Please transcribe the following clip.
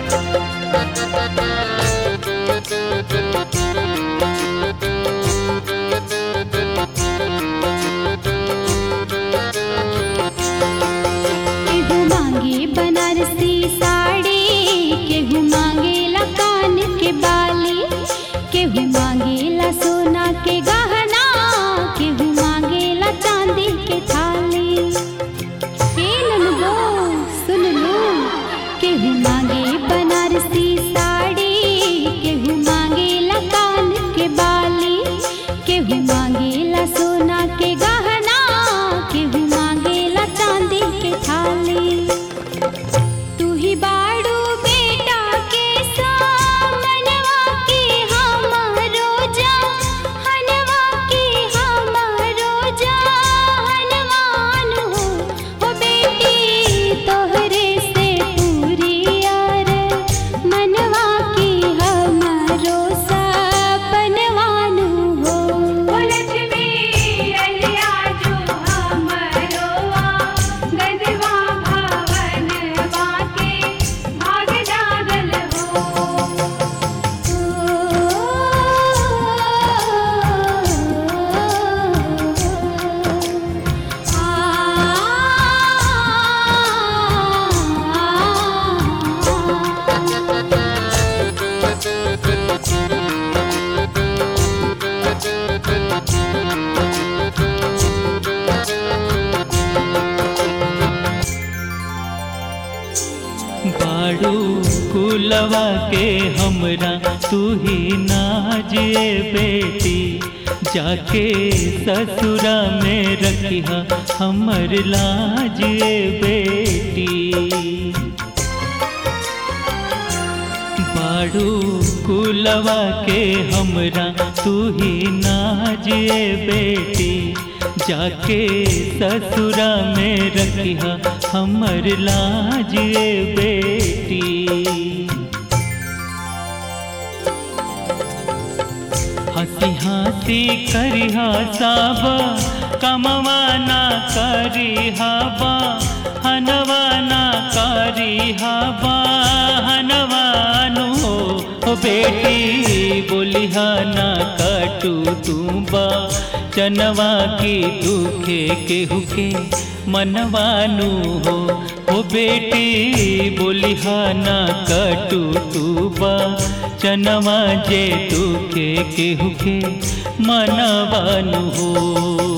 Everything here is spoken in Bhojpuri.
केहू मांगे बनारसी साड़ी केहू मांगेला कान के बाली केहू मांगेला सोना के गहना केहू मांगेला चांदी के थाली हे ननदो सुन लो केहू मांगे बनारसी साड़ी केहू मांगेला कान के बाली केहू मांगेला सोना के गहना केहू मांगेला चांदी के थाली तू ही बाड़ू बेटा के सामनवा के हमरो हनवा के हमरो हनवान हो ओ बेटी तोहरे से पूरी यार मनवा की हमरो सपनवान हो ओ लक्ष्मी अलिया जो हमरो गदवा भवन बाके भाग जागल हो बाड़ू कुलवा के हमरा तू ही नाजे बेटी जाके ससुरा में रखिहा हमर लाजे बेटी बाड़ू कुलवा के हमरा तू ही नाजे बेटी जाके ससुरा में रखिहा हमर लाजे बेटी हंसी हंसी करिहा साबा कमवा ना करिहा बा हनवा ना करिहा बा हनवानु हो ओ बेटी बोलिहा ना कटू तू बा चनवा की दुखे केहू के मनवानु हो ओ बेटी बोलिहा ना कटू तू बा चनवा जे दुखे केहू के मनवानु हो